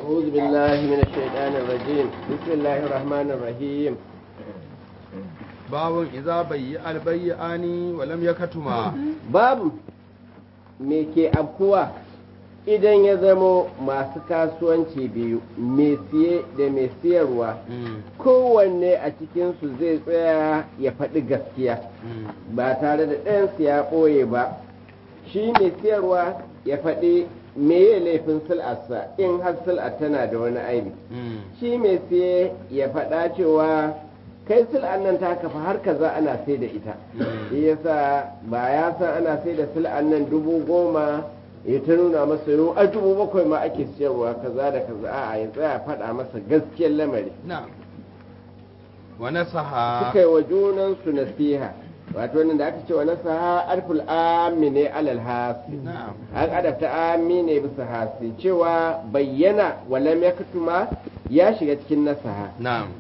أعوذ بالله من الشيطان الرجيم بسم الله الرحمن الرحيم babun iza bayyi albayyani wa lam yakatuma babu me ke afkuwa idan ya zamo masu kasuwanci biyu mai siye da mai siyarwa kowanne a cikinsu zai tsaya ya faɗi gaskiya ba tare da ɗayansu ya ɓoye ba shi mai siyarwa ya faɗi meye laifin sil'arsa in har sil'ar tana da wani aibi shi mai siye ya faɗa cewa kai sil'an nan ta kafa har kaza ana sai da ita shi yasa ba ya san ana sai da sil'an nan dubu goma ya ta nuna masa yau a dubu bakwai ma ake siyarwa kaza da kaza a ya tsaya faɗa masa gaskiyar lamari na'am wa nasaha suka yi wa junansu nasiha wato nan da aka ce wa nasaha alful amine alal hasi na'am an adabta amine bisa hasi cewa bayyana walam yaktuma ya shiga cikin nasaha na'am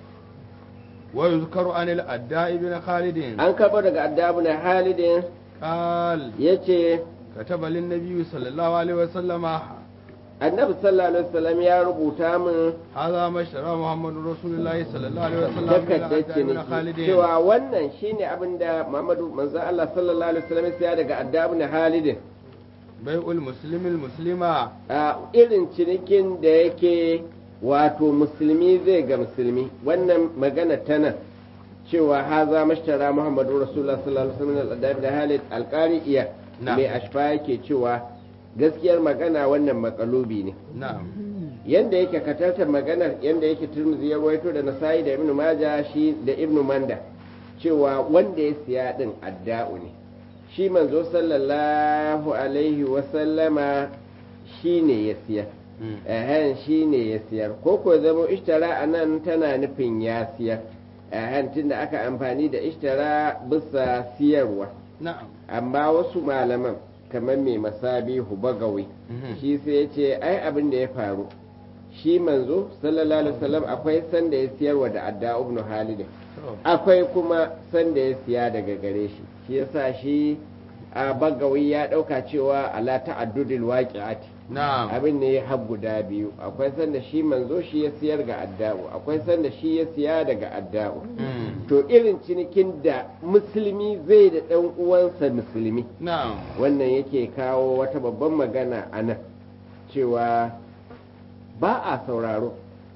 wa yuzkaru anil adda ibn khalid an karɓo daga addabu na halidin qal ya ce kataba lin nabiy sallallahu alaihi wa sallama annabi sallallahu alaihi wasallam ya rubuta min hadha mashara muhammadu rasulullahi sallallahu alaihi wa sallam min takardar adda ibn khalid ciniki cewa wannan shine abin da Muhammadu manzon Allah sallallahu alaihi wasallam ya siya daga addabu na halidin bai'ul muslimil muslima a irin cinikin da yake wato musulmi zai ga musulmi wannan magana ta nan cewa haza mashtara muhammadu rasulullah sallallahu alaihi wasallam al da halid alqari iya Na'am. mai ashfa yake cewa gaskiyar magana wannan makalubi ne na'am yanda yake katartar maganar yanda yake turmuzi ya rawaito da nasa'i da ibnu maja shi da ibnu manda cewa wanda ya siya din adda'u ne shi manzo sallallahu alaihi wasallama shi ne ya siya ehen shi ne ya siyar ko ko zama ishtara a nan tana nufin ya siyar ehen tunda aka amfani da ishtara bisa siyarwa na'am amma wasu malaman kamar mai masabihu bagawi Mhm. shi sai ya ce ai abin da ya faru shi manzo sallallahu alaihi wasallam akwai sanda ya siyarwa da adda ibn halid to akwai kuma sanda ya siya daga gare shi shi yasa shi a bagawi ya dauka cewa ala ta'addudil waqi'ati na'am abin ne har guda biyu akwai sanda shi manzo shi ya siyar ga adda'u akwai sanda shi ya siya daga adda'u Mm. to irin cinikin da musulmi zai da ɗan uwansa musulmi na'am wannan yake kawo wata babban magana a nan cewa ba a sauraro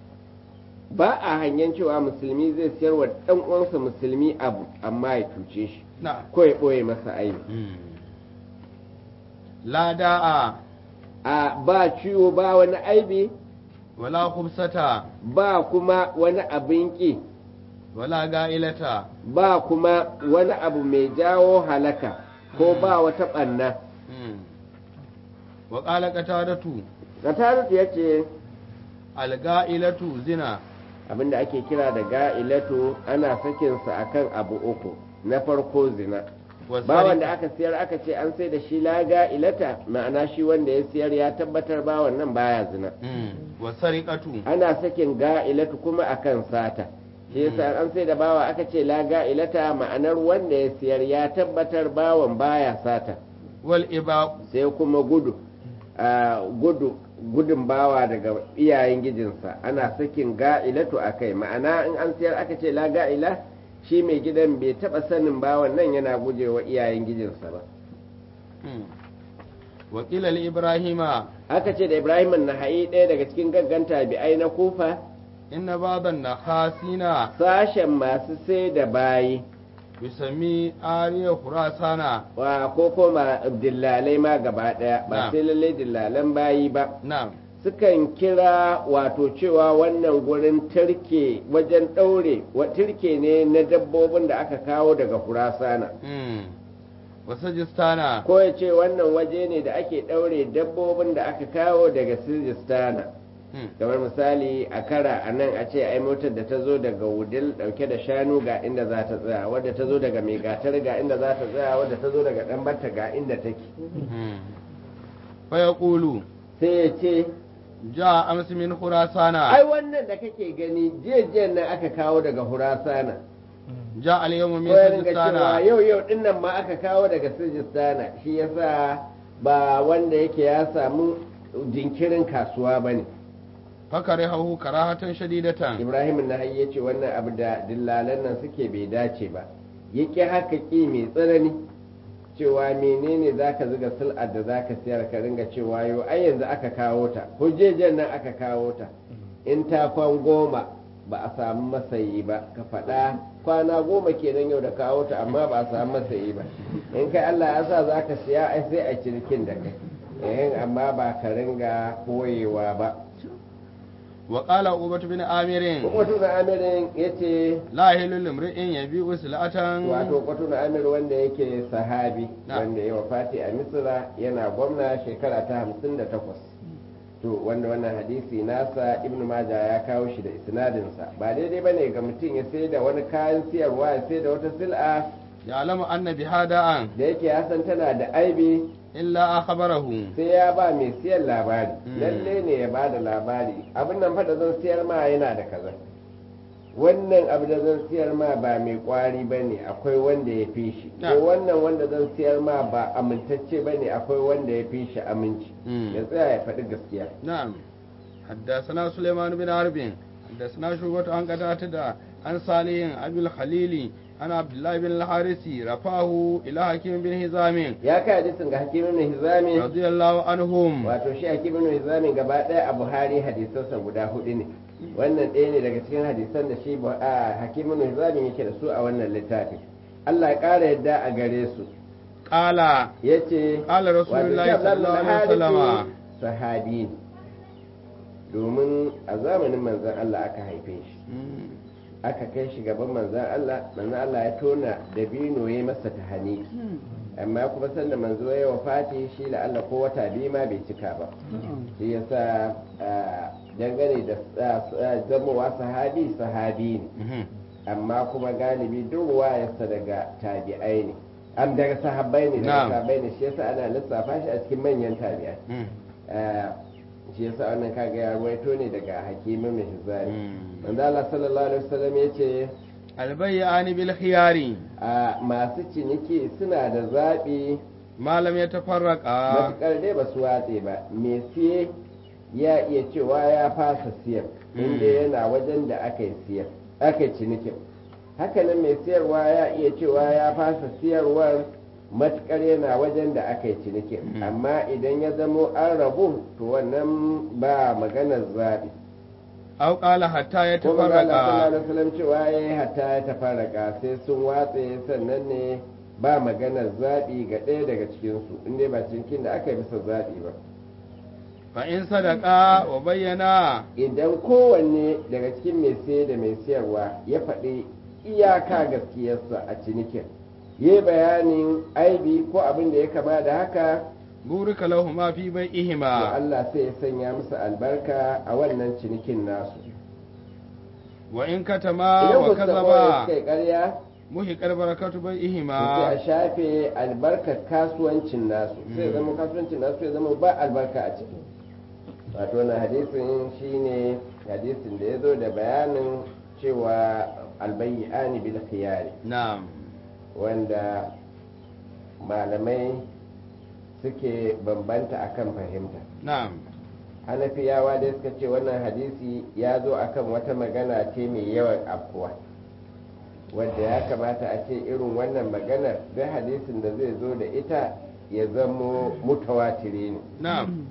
ba a hangen cewa musulmi zai siyar wa ɗan uwansa musulmi abu amma ya cuce shi na'am ko ya ɓoye masa aibi la da'a a ba ciwo ba wani aibi wala khubsata ba kuma wani abin ƙi wala ga'ilata ba kuma wani abu mai jawo halaka ko ba wata ɓanna wa qala qatadatu Gatarut ya ce al-ga'ilatu zina abinda ake kira da ga'ilatu ana sakinsa akan abu uku na farko zina wa bawan da sarika aka siyar aka ce an sai da shi la ga'ilata ma'ana shi wanda ya siyar ya tabbatar bawan nan baya zina Mm. wa sariqatu ana sakin ga'ilatu kuma akan sata shi yasa an sai da bawa aka ce la ga'ilata ma'anar wanda ya siyar ya tabbatar bawan baya sata wal ibaq sai kuma gudu a gudu gudun bawa daga iyayen gijinsa ana sakin ga'ilatu a kai ma'ana in an siyar aka ce la ga'ila shi mai gidan bai taba sanin bawan nan yana gujewa iyayen gijinsa ba Mm. wa qila li ibrahima aka ce da ibrahim na hayi ɗaya daga cikin gagganta bi'ai na kufa inna baban nakhasina sashen masu sai da bayi yusami ariya khurasana wa ko koma dillalai ma gaba ɗaya ba Na'am. sai lallai dillalan bayi ba na'am sukan kira wato cewa wannan gurin turke wajen ɗaure wa turke ne na dabbobin da aka kawo daga kurasana Mm. wa sajistana ko ya ce wannan waje ne da ake ɗaure dabbobin da aka kawo daga sirjistana Mm. kamar misali a kara a nan a ce ai motar da ta zo daga wudil ɗauke da shanu ga inda za ta tsaya wadda ta zo daga mai gatar ga inda za ta tsaya wadda ta zo daga ɗan batta ga inda take Mm. fa yaqulu sai ya ce ja amsi min khurasana ai wannan da kake gani jiya nan aka kawo daga hurasana ja al yawma min ko ya ringa cewa sajistana yau yau din nan ma aka kawo daga sijistana shi yasa ba wanda yake ya samu jinkirin kasuwa ba ne fakarihahu karahatan shadidatan ibrahim na ya ce wannan abu da dillalan nan suke bai dace ba ya ƙi haka ƙi mai tsanani cewa menene za ka zuga sul'ar da za ka siyar ka ringa cewa yau ai yanzu aka kawo ta hujjejen nan aka kawo ta in ta kwan goma ba a samu masayi ba ka faɗa kwana goma kenan yau da kawo ta amma ba a samu masayi ba in kai allah ya sa za ka siya ai sai a cirkin da kai eh amma ba ka ringa koyewa ba wa qala ubatu bin amirin Kwatu na amirin ya ce la hilu limri'in yabi'u silatan wato kwatu na amir wanda yake sahabi Na. wanda ya wafati a misira yana gwamna shekara ta hamsin da takwas to wanda wannan hadisi nasa ibnu maja ya kawo shi da isnadinsa ba daidai bane ga mutum ya sai da wani kayan siyarwa ya sai da wata sil'a ya'lamu anna bihada'an da yake ya san tana da aibi illa akhbarahu sai ya ba mai siyan labari Mm. lalle ne ya ba da labari abin nan fa da zan siyar ma yana da kaza wannan abu da zan siyar ma ba mai kwari ba ne akwai wanda ya fi shi Na. ko wannan wanda zan siyar ma ba amintacce ba ne akwai wanda ya fi shi aminci Mm. ya tsaya ya faɗi gaskiya نعم حدثنا سليمان بن حرب حدثنا شعبة عن قتادة عن صالح أبي الخليل عن عبد الله بن الحارث رفعه إلى حكيم بن هزام ya kai hadisin ga hakimin hizami رضي الله عنهم wato shi hakimin hizami gaba ɗaya a buhari hadisansa guda hudu ne wannan ɗaya ne daga cikin hadisan da shi bu- a hakimin hizami yake da su a wannan littafi Allah ya ƙara yadda a gare su قال ya ce قال رسول الله صلى الله عليه وسلم sahabi ne domin a zamanin manzan Allah aka haife shi aka kai shi gaban manzan Allah manzan Allah ya tona dabino ya masa tahani amma kuma sanda manzo ya wafati shi la Allah ko wata biyu ma bai cika ba shi yasa ah, dangane da ah, zamowa sahabi sahabi ne amma kuma galibi duk wayarsa daga tabi'ai ne am daga sahabbai ne daga Na'am. sahabbai ne shi yasa ana lissafa shi a cikin manyan tabi'ai Eh, shi yasa wannan kaga ya ruwaito ne daga hakimin mai hizari manzo Allah sallallahu alaihi wasallam yace البيعان بالخيار a masu ciniki suna da zaɓi ما لم يتفرقا matuƙar dai ba su watse ba me siye ya iya cewa ya fasa siyar inda Mm. yana wajen da aka yi siyar aka yi cinikin hakanan mai siyarwa ya iya cewa ya fasa siyarwar matuƙar yana wajen da aka yi cinikin Mm. amma idan ya zamo an rabu to wannan ba maganar zaɓi أو قال حتى ko magana sallallahu يتفرقا alaihi wasallam cewa ya hatta ya tafarraka sai sun watse sannan ne ba maganar zaɓi ga ɗaya daga cikinsu inda ba cinikin da aka yi bisa zaɓi ba فإن صدقا وبينا idan kowanne daga cikin mai siye da mai siyarwa ya faɗi iyaka gaskiyarsa a cinikin yi bayanin aibi ko abin da ya kama da haka بورك لهما في to بيعهما Allah sai ya sanya musu albarka a wannan cinikin nasu وإن كتما idan ku suka ɓoye وكذبا suka yi ƙarya محق البركة to sai بيعهما a shafe albarkar kasuwancin nasu sai ya zama kasuwancin nasu ya zama ba albarka a ciki wato wannan hadisin shine hadisin da ya zo da bayanin cewa albayyani bil khiyari نعم wanda malamai suke bambanta akan fahimta نعم hanafiyawa dai suka ce wannan hadisi ya zo akan wata magana ce mai yawan afkuwa wadda ya kamata a ce irin wannan maganar duk hadisin da zai zo da ita ya zamo mutawatiri ne نعم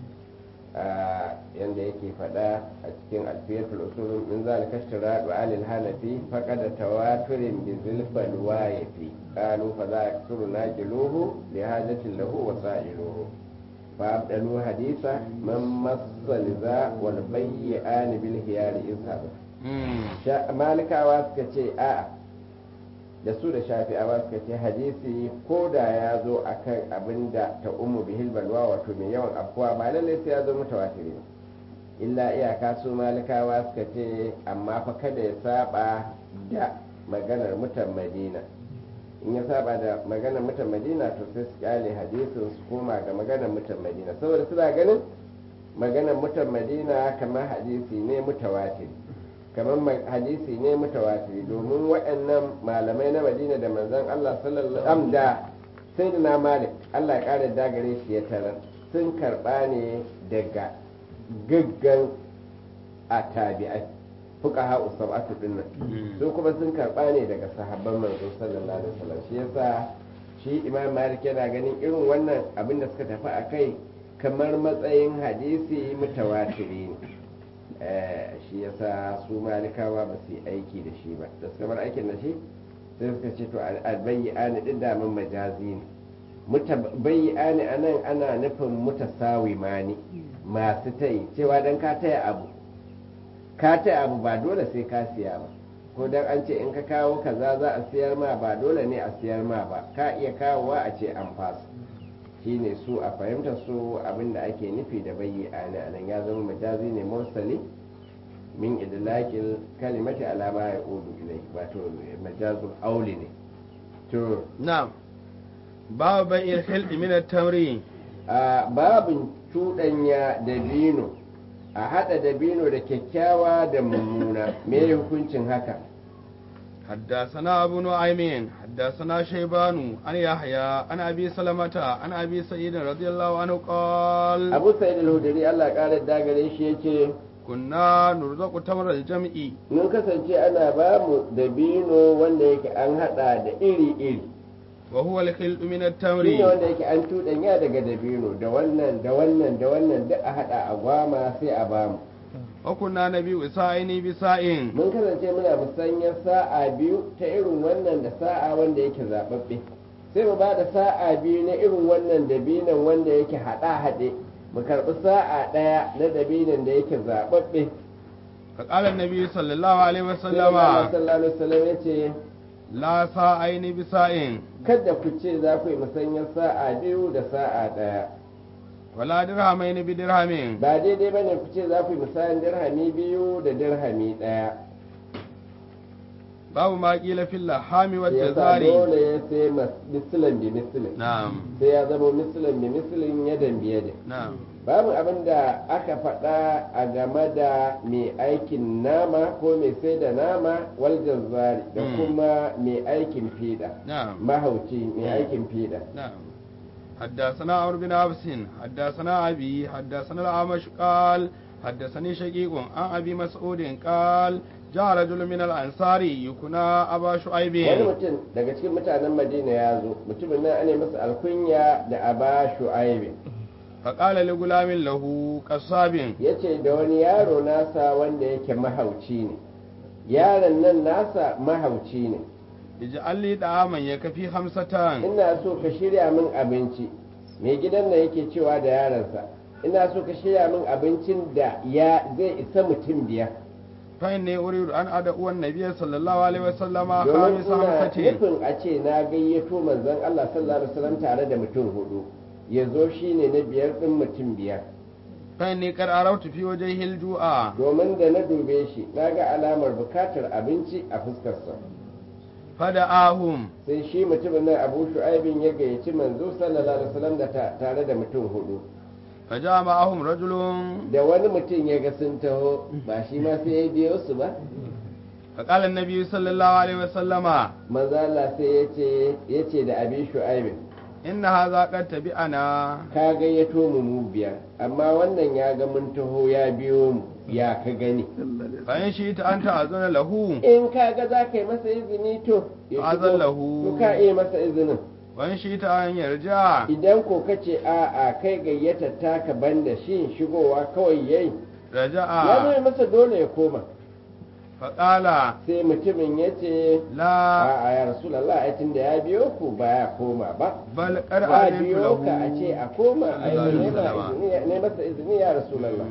a yanda yake faɗa a cikin alfiyatul usul min zalika ishtira wa alil hanafi faqad tawaturin bi zilfal wayifi qalu fa za yaksuru najiluhu li hajatin lahu wa sa'iluhu fa abdalu hadisa man massal za wal bayyan bil hiyar izhab مم. Sha- malikawa suka ce a'a da su da shafi'awa suka ce hadisi ko da ya zo a kan abin da ta umu bihil balwa wato mai yawan afkuwa ba lallai sai ya zo mutawatiri ba illa iyaka su malikawa suka ce amma fa kada ya saba da maganar mutan madina in ya saba da maganar mutan madina to sai su kyale hadisin su koma ga maganar mutan madina saboda suna ganin maganar mutan madina kamar hadisi ne mutawatiri kamar ma- hadisi ne mutawatiri domin waɗannan malamai na madina da manzon Allah sallallahu alaihi da sai da na malik Allah ya ƙara dagare shi ya tarar sun karɓa ne daga gaggan a tabi'ai fuqaha usabatu din nan su kuma sun karba ne daga sahabban manzo sallallahu alaihi wasallam shi yasa shi imam malik yana ganin irin wannan abin da suka tafi a kai kamar matsayin hadisi mutawatiri ne shi yasa su malikawa ba su yi aiki da shi ba da suka bar aikin da shi sai suka ce to albayyani din da mun majazi ne mutabayyani anan ana nufin mutasawi mani masu tayi cewa dan ka taya abu ka taya abu ba dole sai ka siya ba ko dan an ce in ka kawo kaza za a siyar ma ba dole ne a siyar ma ba ka iya kawowa a ce an fasa shine su a fahimta su abinda ake nufi da bayyana anan ya zama majazi ne mursali min idlaqil kalimati ala ma yaudu ilai wato majazul auli ne to na'am babu bai'il hildi min at-tamri a babin cuɗanya dabino a haɗa dabino da kyakkyawa da mummuna me hukuncin haka حدثنا أبو نعيم حدثنا شيبان عن يحيى عن أبي سلمة عن أبي سعيد رضي الله عنه قال abu sa'id al-hudri Allah ƙara dagare shi yace كنا نرزق تمر الجمع mun kasance ana ba mu dabino wanda yake an haɗa da iri-iri وهو الخلط من shi ne التمر wanda yake an cuɗanya daga dabino da wannan da wannan da wannan duk a haɗa a gwama sai a bamu وكنا نبيع ساعين بساع mun kasance muna musanyar sa'a biyu ta irin wannan da sa'a wanda yake zaɓaɓɓe sai mu ba da sa'a biyu na irin wannan dabinan wanda yake haɗa haɗe mu karɓi sa'a ɗaya na dabinan da yake zaɓaɓɓe فقال النبي صلى الله عليه sai وسلم Allah sallallahu alaihi wasallam ya ce لا ساعين بساع kada ku ce za ku yi musanyar sa'a biyu da sa'a ɗaya ولا درهمين بدرهم ba daidai bane ku ce za ku yi musayan dirhami biyu da dirhami ɗaya باب ما قيل في اللحام yasa والجزار dole ya sai mas- misilin bi misilin نعم sai ya zama misilin bi misilin yadan biyadin نعم babu abin da aka faɗa a game da mai aikin nama ko mai sai da nama wal jazzari da Mm. kuma mai aikin fiɗa نعم mahauci mai Mm. aikin fiɗa نعم حدثنا عمرو بن عبس حدثنا أبي حدثنا الأعمش قال حدثني شقيق عن أبي مسعود قال جاء رجل من الأنصار يكنى أبا wani شعيب mutum daga cikin mutanen madina ya zo mutumin nan ana masa alkunya da aba shu'aibi فقال لغلام له قصاب ya ce da wani yaro nasa wanda yake mahauci ne yaron nan nasa mahauci ne اجعل لي طعاما يكفي خمسة ina so ka shirya min abinci mai gidan nan yake cewa da yaronsa ina so ka shirya min abincin da ya zai isa mutum biyar فإني أريد أن أدعو النبي صلى الله عليه وسلم domin خامس ina خمسة nufin a ce na gayyato manzon Allah sallallahu alaihi wasallam tare da mutum hudu ya zo shine na biyar din mutum biyar فإني قد عرفت في وجهه الجوع domin da na dube shi na ga alamar bukatar abinci a fuskarsa فدعاهم sai shi mutumin nan abu shu'aibin ya gayyaci manzo sallallahu alaihi wasallam da ta- tare da mutum hudu فجاء معهم رجل da wani mutum ya ga sun taho ba shi ma sai ya biyo su ba فقال النبي صلى الله عليه وسلم manzo Allah sai ya ce ya ce da abi shu'aibin إن هذا قد تبعنا ka gayyato mu mu biyar amma wannan ya ga mun taho ya biyo mu ya ka gani فإن شئت أن تأذن له in ka ga za ka yi masa izini to ya shigo. Azallahu. to ka iya masa izinin وإن شئت أن يرجع idan ko ka ce a a kai gayyata taka banda shi shigowa kawai yayi ya رجع zai masa dole ya koma فقال sai mutumin ya ce لا a a ya rasulallah ai tunda ya biyo ku ba ya koma ba بل قد ba أذنت biyo ka a ce له a koma ai Sallallahu alaihi ne ma wasallam. izini- ne masa izini ya rasulallah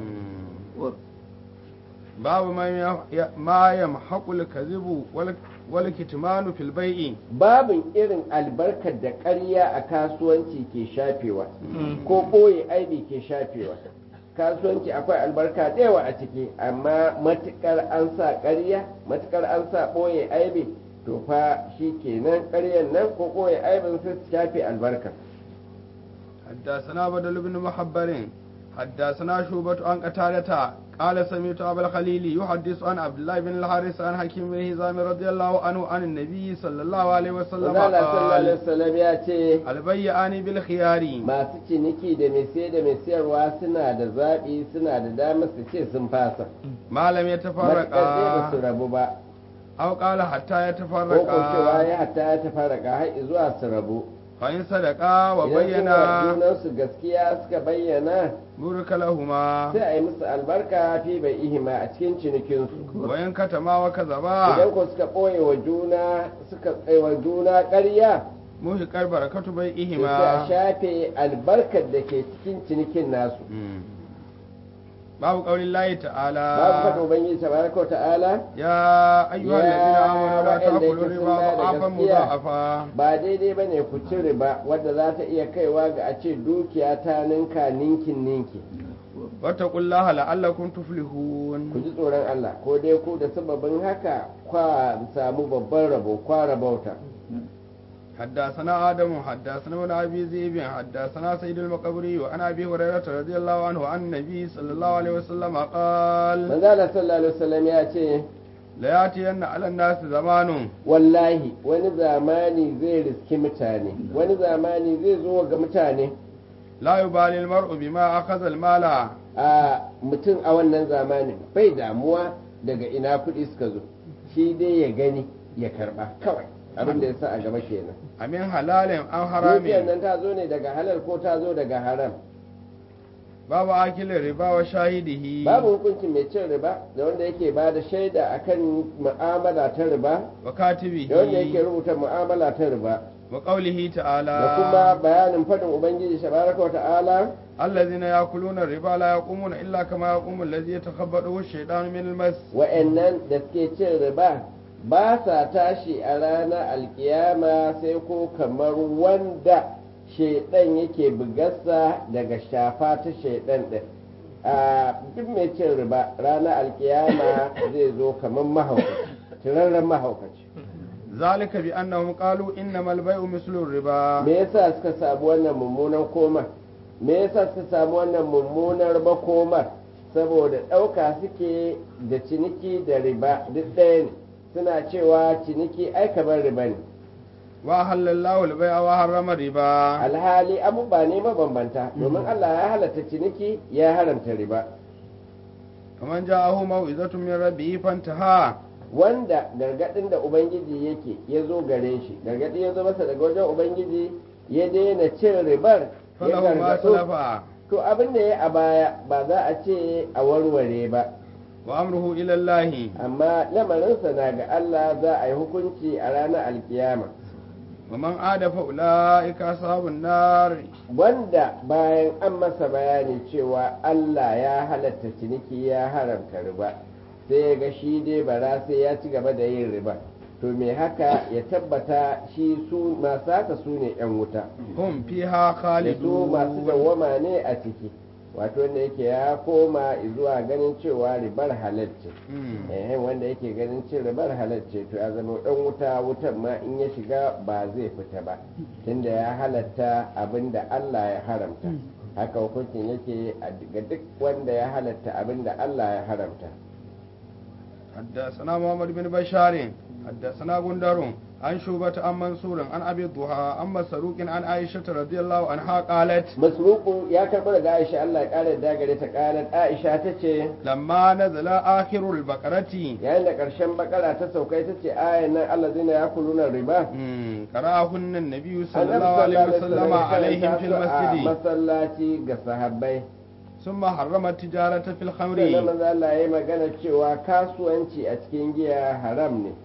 باب ما ي- ما يمحق الكذب وال- والكتمان في البيع babin irin albarkar da ƙarya a kasuwanci ke shafewa ko ɓoye aibi ke shafewa kasuwanci akwai albarka da yawa a ciki amma matukar an sa ƙarya matukar an sa ɓoye aibi to fa shi kenan ƙaryan nan ko ɓoye aibin sai su shafe albarka حدثنا بدل بن محبر حدثنا شوبة عن قتادة قال سمعت أبا الخليل يحدث عن عبد الله بن الحارث عن حكيم بن هزام رضي الله عنه عن النبي صلى الله عليه وسلم Allah sallallahu alaihi قال wasallam ya ce البيعان بالخيار masu ciniki da mai sai da mai sayarwa suna da zaɓi suna da damar su ce sun fasa ما لم matuƙar dai ba su يتفرقا rabu ba أو قال حتى ko ko cewa يتفرقا ya hatta ya tafarraka har zuwa su rabu فإن صدقا idan وبينا suna junansu gaskiya suka bayyana بورك لهما sai a yi musu albarka fi bai ihima a cikin cinikinsu وإن كتما وكذبا idan ko suka ɓoye wa juna suka tsaye wa juna ƙarya muhiƙar barakatu to sai a bai'ihima shafe albarkar da ke cikin cinikin nasu babu ƙaurin layi babu ta'ala fata ubangiji tabaraka wa ta'ala ya ayyuhal Ya ladina amanu la waɗanda ta'kulu yake riba sun ba da da'afan gaskiya. mudha'afa ba daidai ba ne ku ci riba wadda za ta iya kaiwa ga a ce dukiya ta ninka ninkin ninki wattaqullaha la'allakum ku tuflihun ji tsoron Allah ko dai ku da sababin haka kwa samu babban rabo kwa rabauta حدثنا آدم حدثنا ابن أبي ذئب حدثنا سيد المقبري وعن أبي هريرة رضي الله عنه عن النبي صلى الله عليه وسلم قال manzo Allah sallallahu alaihi wasallam ya ce ليأتين على الناس زمان wallahi wani zamani zai riski mutane wani zamani zai zo ga mutane لا يبالي المرء بما أخذ المال a mutum a wannan zamanin bai damuwa daga ina kuɗi suka zo shi dai ya gani ya karba kawai abin da ya sa a gaba kenan أمن حلال أم dukiyar حرام nan ta zo ne daga halal ko ta zo daga haram باب أكل الربا وشاهده babu hukuncin mai cin riba da wanda yake ba da shaida akan mu'amala ta riba وكاتبه da wanda yake rubuta mu'amala ta riba وقوله تعالى da kuma bayanin faɗin ubangiji shabaraka wa ta'ala الذين يأكلون الربا لا يقومون إلا كما يقوم الذي يتخبطه الشيطان من المس wa'annan da suke cin riba ba sa tashi a ranar alkiyama sai ko kamar wanda shaidan yake bugarsa daga shafa ta shaidan din a duk mai cin riba ranar alkiyama zai zo kamar mahaukaci turarren mahaukaci ذلك بأنهم قالوا إنما البيع مثل الربا me yasa suka samu wannan mummunan koma me yasa suka samu wannan mummunar makomar saboda ɗauka suke da ciniki da riba duk ɗaya ne suna cewa ciniki ai kamar riba ne وأحل الله البيع وحرم الربا alhali abubuwa ne mabambanta domin Allah ya halatta ciniki ya haramta riba ومن جاءه موعظة من ربه فانتهى wanda gargadin da ubangiji yake ya zo gare shi gargadi ya zo masa daga wajen ubangiji ya daina cin ribar ya فله ما gargado سلف to abin da ya a baya ba za a ce a warware ba وأمره إلى الله amma lamarinsa na ga Allah za a yi hukunci a ranar alkiyama ومن عاد فأولئك أصحاب النار wanda bayan an masa bayani cewa Allah ya halatta ciniki ya haramta riba sai ya ga shi dai bara sai ya ci gaba da yin riba to me haka ya tabbata shi su masu haka su ne 'yan wuta هم فيها da su masu خالدون dawwama ne a ciki wato wanda yake ya koma zuwa ganin cewa ribar halal ce مم. eh wanda yake ganin cin ribar halal ce to ya zama dan wuta wutan ma in ya shiga ba zai fita ba tunda ya halatta abin da Allah ya haramta haka hukuncin yake a ga duk wanda ya halatta abin da Allah ya haramta حدثنا محمد بن بشار حدثنا غندر عن شوبة عن منصور عن أبي الضحى عن مسروق عن عائشة رضي الله عنها قالت masruku ya karɓi daga Aisha Allah ya ƙara da gare ta ƙarar Aisha ta ce لما نزل آخر البقرة yayin da ƙarshen bakara ta saukai ta ce ayan nan Allah zina ya kuluna riba مم. قرأهن النبي صلى annabi الله عليه sallallahu وسلم alaihi عليهم wasallam في ya karanta su a المسجد masallaci ga sahabbai ثم حرم التجارة في sannan الخمر manzo Allah ya yi magana cewa kasuwanci a cikin giya haram ne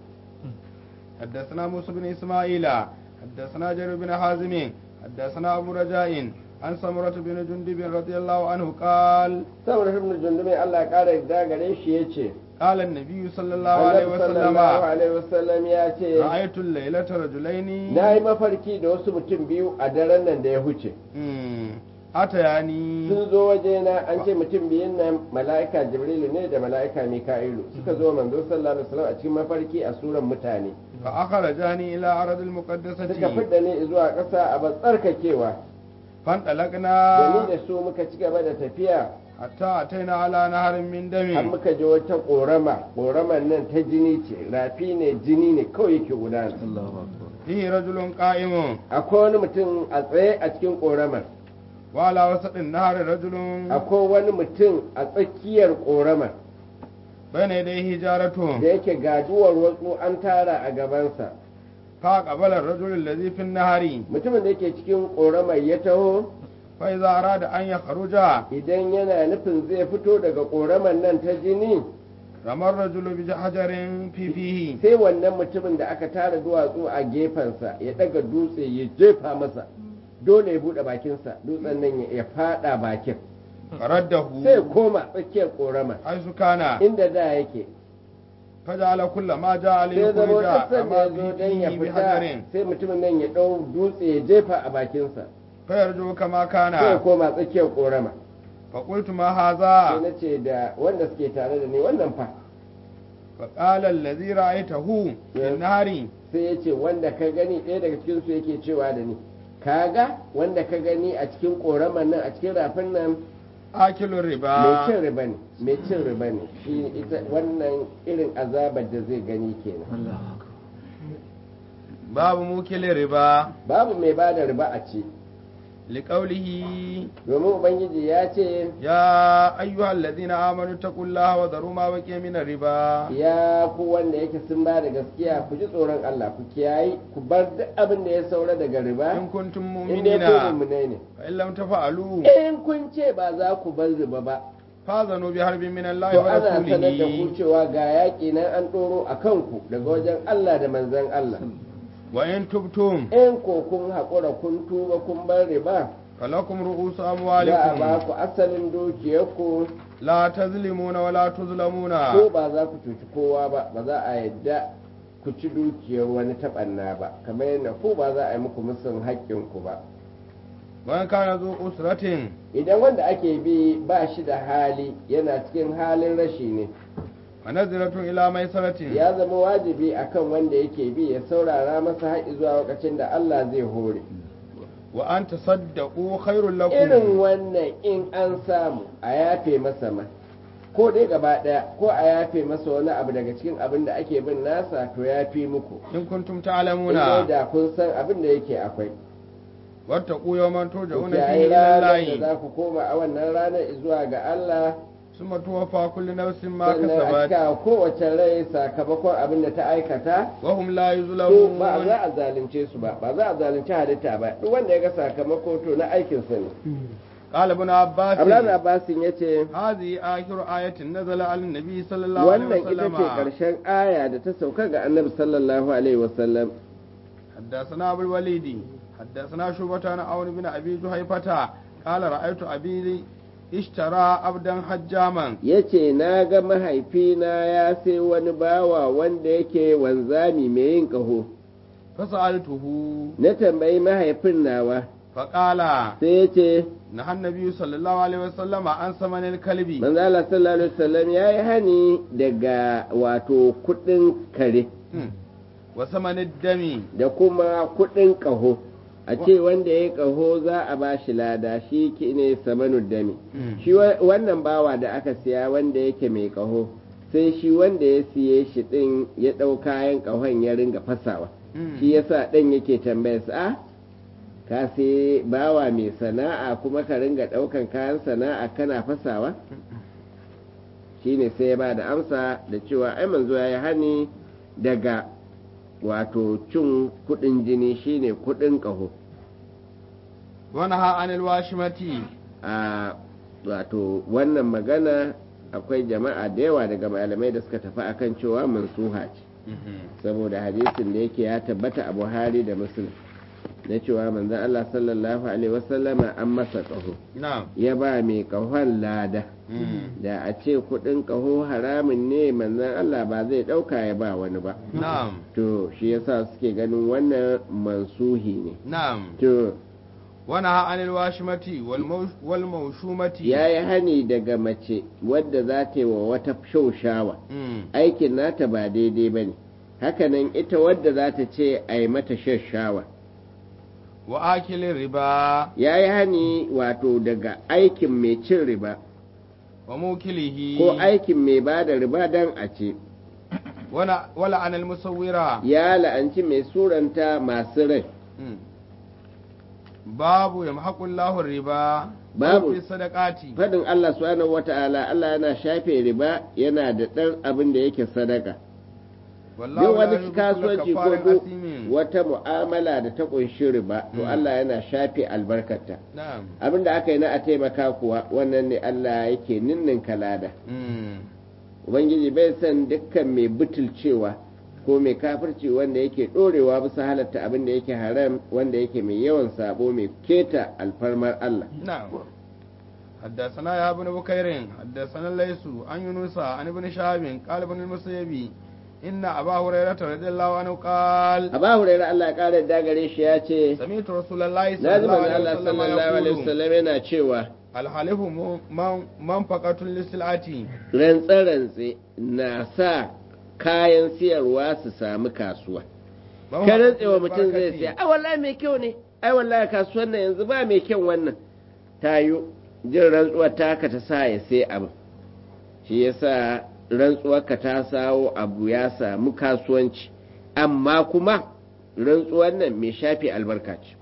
حدثنا موسى بن إسماعيل حدثنا جرير بن حازم حدثنا أبو رجاء عن سمرة بن جندب رضي الله عنه قال saboda ibn jundumi Allah ya kara da gare shi yace قال النبي صلى الله عليه Annabi وسلم sallallahu alaihi wasallam ya ce رأيت الليلة رجلين na yi mafarki da wasu mutum biyu a daren nan da ya huce مم. أتياني sun zo wajena an ce mutum biyun nan mala'ika jibrilu ne da mala'ika mika'ilu suka zo manzo sallallahu alaihi wasallam a cikin mafarki a suran mutane فأخرجاني إلى أرض suka المقدسة fidda ni zuwa ƙasa a tsarkakewa da ni فانطلقنا da su muka ci gaba da tafiya حتى أتينا على نهر من har دم muka je wata ƙorama ƙoraman nan ta jini ce rafi ne jini ne kawai yake gudana فيه رجل قائم akwai wani mutum a tsaye a cikin ƙoramar وعلى وسط النهر رجل akwai wani mutum a tsakiyar ƙoramar بين يديه جارته da yake gaduwar wasu an tara a gabansa فأقبل الرجل الذي في النهر mutumin da yake cikin ƙoramar ya taho فإذا أراد أن يخرج idan yana nufin zai fito daga ƙoramar nan ta jini رمى الرجل بحجر في فيه sai wannan mutumin da aka tara duwatsu a gefensa ya daga dutse ya jefa masa dole ya buɗe bakinsa dutsen nan ya- ya fada bakin فرده sai ya koma tsakiyar ƙoramar حيث كان inda da yake فجعل كل ما جاء sai zama ليخرج duk sanda أما ya zo don ya فيه fita بحجر sai mutumin nan ya ɗau dutse ya jefa a bakinsa فيرجو كما sai ya كان koma tsakiyar ƙorama فقلت ما sai هذا na ce da wanda suke tare da ni wannan fa فقال الذي رأيته في Yes. النهر sai ya ce wanda ka gani ɗaya daga cikinsu yake cewa da ni kaga wanda ka gani a cikin ƙoraman nan a cikin rafin nan آكل mai الربا cin riba ne mai cin riba ne shi ita wannan irin azabar da zai gani kenan باب موكل الربا babu mai ba da riba a ce لقوله domin ubangiji ya ce يا أيها الذين آمنوا اتقوا الله وذروا ما بقي من الربا ya ku wanda yake sun ba da gaskiya ku ji tsoron Allah ku kiyayi ku bar duk abin da ya saura daga riba إن كنتم in dai ku مؤمنين mu'minai ne فإن لم تفعلوا in kun ce ba za ku bar riba ba فاذنوا بحرب من الله to ana sanar da ku ورسوله cewa ga yaƙi nan an ɗoro a kanku daga wajen Allah da manzon Allah وإن تبتم in ko kun haƙura kun tuba kun bar riba فلكم رؤوس za a ba أموالكم ku asalin dukiyarku لا تظلمون ولا تظلمون ko ba za ku cuci kowa ba ba za a yadda ku ci dukiyar wani taɓanna ba kamar yadda ko ba za a yi muku musun haƙƙinku ba وإن كان ذو أسرة idan wanda ake bi ba shi da hali yana cikin halin rashi ne فنزلة إلى ميسرة ya zama wajibi akan wanda yake bi ya saurara masa haƙi zuwa lokacin da Allah zai hore وأن تصدقوا خير irin لكم wannan in an samu a yafe masa ma ko dai gaba ɗaya ko a yafe masa wani abu daga cikin abin da ake bin nasa to ya fi muku إن كنتم in تعلمون dai da kun san abin da yake akwai واتقوا يوما ku ترجعون kiyaye فيه إلى ranar da الله za ku koma a wannan ranar zuwa ga Allah ثم توفى كل نفس ما sannan a كسبت cika kowace rai sakamakon abin da ta aikata وهم لا to ba يظلمون za a zalunce su ba ba za a zalunci halitta ba duk wanda ya ga sakamako to na aikinsa ne قال ابن عباس Abdullahi Abbasin ya ce هذه آخر آية نزل على النبي صلى الله عليه wannan ita وسلم ce ƙarshen aya da ta sauka ga annabi sallallahu alaihi wasallam حدثنا أبو الوليد حدثنا شعبة عن عون بن أبي جهيفة قال رأيت أبي اشترى عبدا حجاما ya ce na ga mahaifina ya sai wani bawa wanda yake wanzami mai yin ƙaho فسألته na tambayi mahaifin nawa فقال sai ya ce نهى النبي صلى الله عليه وسلم عن ثمن الكلب manzo Allah sallallahu alaihi wasallam ya yi hani daga wato kuɗin kare وثمن الدم da kuma kuɗin ƙaho a ce wanda ya ƙaho za a ba shi lada shi ki ne samanud dami shi wa- wannan bawa da aka siya wanda yake mai ƙaho sai shi wanda ya siye shi ɗin ya ɗau kayan ƙahon ya ringa fasawa shi yasa ɗan yake tambaya su a ka sai bawa mai sana'a kuma ka ringa ɗaukan kayan sana'a kana fasawa shine sai ya ba da amsa da cewa ai manzo ya yi hani daga wato cin kuɗin jini shine kuɗin ƙaho ونهى عن الواشمة a wato wannan magana akwai jama'a da yawa daga malamai da suka tafi akan cewa mansuha ce saboda hadisin da yake ya tabbata a buhari da muslim na cewa manzon Allah sallallahu alaihi wasallama an masa ƙaho نعم ya ba mai ƙahon lada da a ce kuɗin ƙaho haramun ne manzon Allah ba zai ɗauka ya ba wani ba نعم to shi yasa suke ganin wannan mansuhi ne نعم to ونهى عن الواشمة والموش- والموشومة ya yi hani daga mace wadda za ta yi wa wata shaushawa مم. aikin nata ba daidai ba ne hakanan ita wadda za ta ce a yi mata shashawa وآكل الربا ya yi hani wato daga aikin mai cin riba wa mukilihi ko aikin mai ba da riba dan a ce wala wala anal musawwira ya la'anci mai suranta masu rai Mm. babu yamhaqullahu riba Babu. fi sadaqati fadin Allah subhanahu wata'ala Allah yana shafe riba yana da ɗan abin da yake sadaka wallahu duk la wani yuhibbu kasuwanci kulla ko kafarin duk asimin. wata mu'amala da ta kunshi riba to Mm. Allah yana shafe albarkarta na'am abin da aka yi na a taimaka kuwa wannan ne Allah yake ninnin kalada Mm. ubangiji bai san dukkan mai butulcewa ko mai kafirci wanda yake ɗorewa bisa halatta abin da yake haram wanda yake mai yawan sabo mai keta alfarmar Allah نعم حدثنا يا ابن بكير حدثنا الليث عن يونس عن ابن شهاب قال ابن المسيب إن أبا هريرة رضي الله عنه قال Aba Hurairah Allah ya kare da gare shi ya ce سمعت رسول الله صلى na ji الله manzo عليه Allah وسلم sallallahu alaihi يقول wasallam yana cewa الحلف من- منفقة للسلعة rantse-rantse na sa kayan siyarwa su samu kasuwa ka rantsewa mutum zai siya ai wallahi mai kyau ne ai wallahi kasuwan nan yanzu ba mai kyau wannan tayo jin rantsuwar taka ta sa ya sai abu shi yasa rantsuwar ka ta sawo abu ya samu kasuwanci amma kuma rantsuwar nan mai shafi albarka ce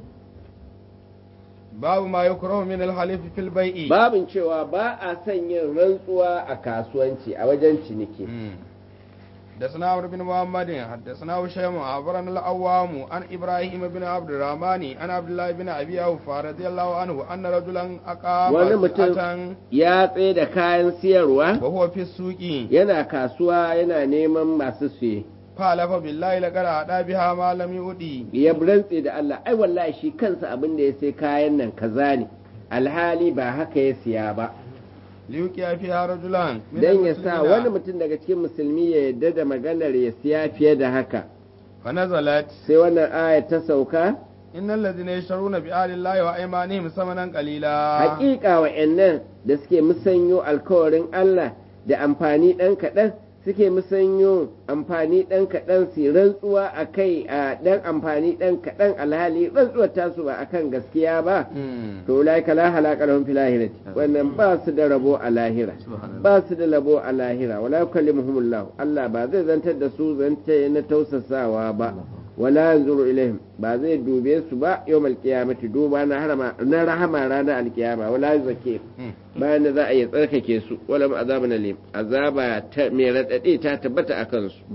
babu ma yukrahu min al-halif fil bai'i babin cewa ba a son yin rantsuwa a kasuwanci a wajen ciniki حدثنا عمرو بن محمد حدثنا هشام عبرنا الأوام عن إبراهيم بن عبد الرحمن عن عبد الله بن أبي أوفى رضي الله عنه أن رجلا أقام wani mutum سلعة ya tsaye da kayan siyarwa وهو في السوق yana kasuwa yana neman masu siye فحلف بالله لقد أعطى بها ما لم يؤدي ya rantse da Allah ai wallahi shi kansa abin da ya sai kayan nan kaza ne alhali ba haka ya siya ba ليوقع فيها رجلا من dan ya sa المسلمين. wani mutum daga cikin musulmi ya yarda da maganar ya siya fiye da haka فنزلت sai wannan aya ta sauka إن الذين يشترون بآل الله وأيمانهم ثمنا قليلا hakika wa'annan da suke musanyo alkawarin Allah da amfani ɗan kaɗan suke musanyo amfani ɗan kaɗan su rantsuwa a kai a ɗan amfani ɗan kaɗan alhali rantsuwar tasu ba akan gaskiya ba مم. to laika la halaka lahum fil ahirati wannan ba su da rabo a lahira ba su da rabo a lahira wala yukallimuhumullah Allah ba zai zantar da su zance na tausasawa ba wala yanzuru ilaihim ba zai dube su ba yawmal qiyamati duba na harama na rahama ranar alkiyama wala yuzaki مم. bayan da za a yi tsarkake su wala azabun alim azaba ta mai radadi ta tabbata akan su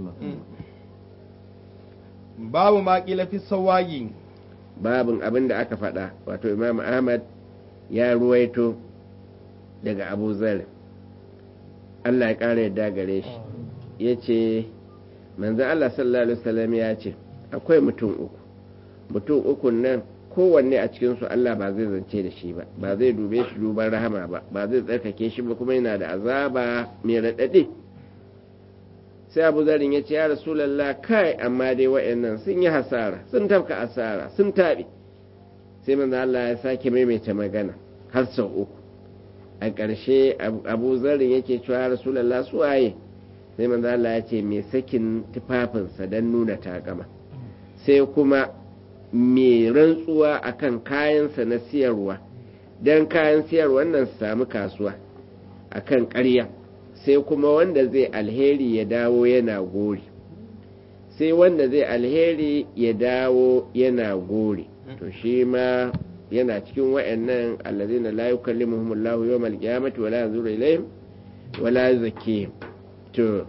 babu ma kila fi sawagi babin abin da aka faɗa wato imam ahmad ya ruwaito daga abu zar allah ya ƙara yadda gare shi ya ce manzan allah sallallahu alaihi wasallam ya ce akwai mutum uku mutum uku nan kowanne a cikinsu allah ba zai zance da shi ba ba zai dube shi duban rahama ba ba zai tsarkake shi ba kuma yana da azaba mai raɗaɗi sai abu zarin ya ce ya rasulallah kai amma dai wa'annan sun yi hasara sun tafka asara sun taɓe sai manzo Allah ya sake maimaita magana har sau uku a ƙarshe abu zarin yake cewa ya rasulallah su waye sai manzo Allah ya ce mai sakin tufafinsa don nuna takama sai kuma mai rantsuwa akan kayansa na siyarwa don kayan siyarwa nan su samu kasuwa akan ƙarya sai kuma wanda zai alheri ya dawo yana gori sai wanda zai alheri ya dawo yana gori to shi ma yana cikin wa'annan allazina la yukallimuhum Allahu yawmal qiyamati wala yanzuru ilayhim wala yuzakkihim to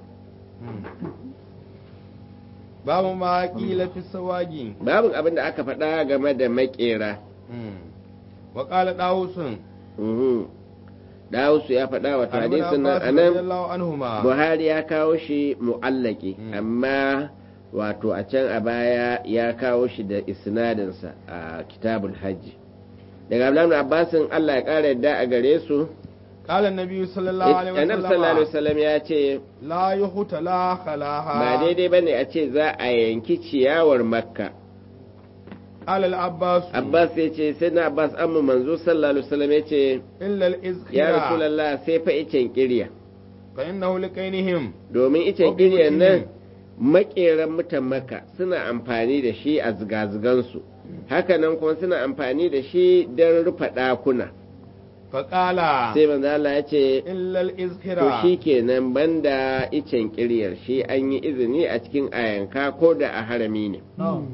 babu ma kila fi sawagi babin abin da aka faɗa game da makera wa qala dawusun mhm Dawusu ya faɗa wa hadisin nan anan Buhari ya kawo shi mu'allaki amma wato a can a baya ya kawo shi da isnadinsa a kitabul hajji daga Abdullahi Abbasin Allah ya ƙara yadda a gare su قال النبي صلى الله عليه Annabi sallallahu alaihi wasallam ya ce لا يخت لا خلاها ba daidai bane a ce za a yanki ciyawar Makka قال العباس Abbas ya ce sai na Abbas amma manzo sallallahu alaihi wasallam ya ce إلا الإزخرة ya Rasulullah sai fa icen kirya فإنه لقينهم domin icen Wa kiryan nan buyutihim. makeran mutan maka suna amfani da shi a zigazigansu hakanan kuma suna amfani da shi don rufe ɗakuna faƙala sai manzo Allah ya ce illal to izhira shi kenan banda icen kiryar shi an yi izini a cikin ayanka ko da a harami ne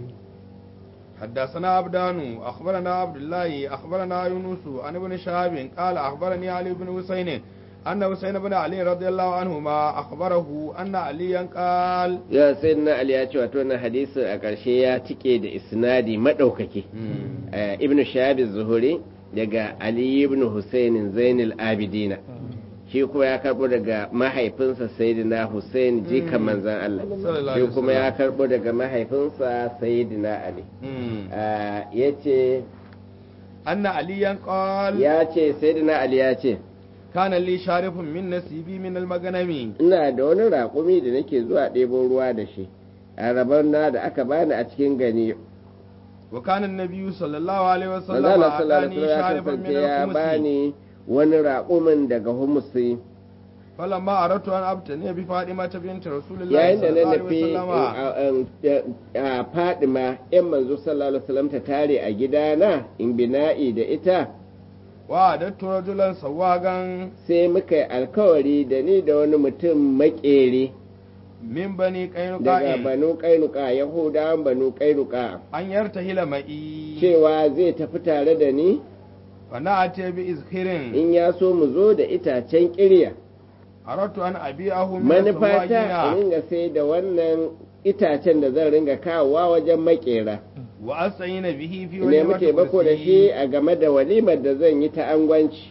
حدثنا عبدان أخبرنا عبد الله أخبرنا يونس عن ابن شهاب قال أخبرني علي بن حسين أن حسين بن علي رضي الله عنهما أخبره أن عليا قال ya sai na Ali ya ce wato wannan hadisin a ƙarshe ya tike da isnadi madaukaki Eh, ibnu shahab zuhuri daga ali ibn husain zainul abidina shi kuma ya karbo daga mahaifinsa sayyidina husain jikan manzon Allah Sallallahu shi alaihi kuma ya wasallam. karbo daga mahaifinsa sayyidina ali ya ce أن عليا قال ya ce sayyidina ali ya ce كان لي شارف من نسيبي من المغنم ina da wani raƙumi da nake zuwa ɗebo ruwa da shi a rabon na da aka bani a cikin gani وكان النبي صلى الله عليه وسلم manzala sallallahu alaihi أعطاني wasallam ya شارفا kasance من ya الخمس bani wani raƙumin daga humusi فلما أردت أن أبتني بفاطمة بنت رسول الله yayin da صلى na الله عليه nufi وسلم a fadima yan manzo sallallahu alaihi wasallam ta tare a gidana in bina'i da ita وعددت رجلا سواغا sai muka yi alkawari da ni da wani mutum makere من بني daga قينقاع banu kainuka yahudawan banu kainuka أن يرتهل معي cewa zai tafi tare da ni فنأتي بإزخر in ya so mu zo da itacen kirya أردت أن أبيعه من manufata in السواغين ringa sai da wannan itacen da zan ringa kawowa wajen makera وأستعين به في nemi وليمة taimako da shi كرسي a game da walimar da zan yi ta angwanci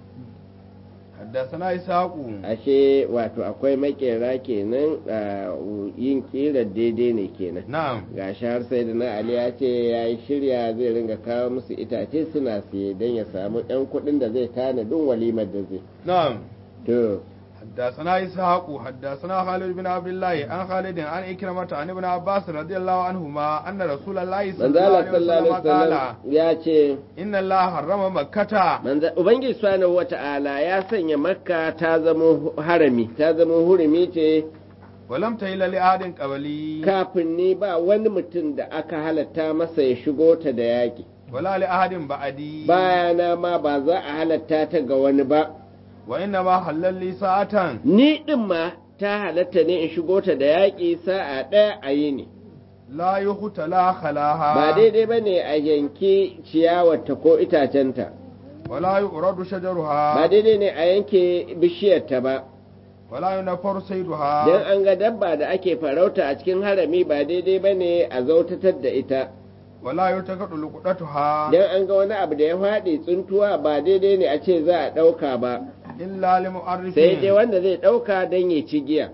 حدثنا إسحاق ashe wato akwai makera kenan a yin kirar daidai ne kenan نعم ga shi har sai da na ali ya ce ya yi shirya zai ringa kawo musu itace suna siye don ya samu yan kuɗin da zai tanadin walimar da zai نعم to حدثنا إسحاق حدثنا خالد بن عبد الله عن خالد عن إكرمة عن ابن عباس رضي الله عنهما أن رسول الله صلى الله manzala عليه sallallahu وسلم alaihi قال wasallam ya ce إن الله حرم مكة manza ubangiji subhanahu wata'ala ya sanya makka ta zama harami ta zama hurumi ce ولم تهل لأحد قبلي kafin ni ba wani mutum da aka halatta masa ya shigo ta da yaƙi ولا لأحد بعدي bayana ma ba za a halatta ta ga wani ba وإنما حلل لي ساعة ni ɗin ma ta halatta ne in shigo ta da yaƙi sa'a ɗaya a yi ne لا يختلى خلاها ba daidai ba ne a yanki ciyawarta ko itacenta ولا يؤرد شجرها ba daidai ne a yanke bishiyarta ba ولا ينفر صيدها don an ga dabba da ake farauta a cikin harami ba daidai ba ne a zautatar da ita ولا يلتقط لقطتها don an ga wani abu da ya faɗi tsuntuwa ba daidai ne a ce za a ɗauka ba إلا لمؤرف sai dai wanda zai ɗauka don ya ci giya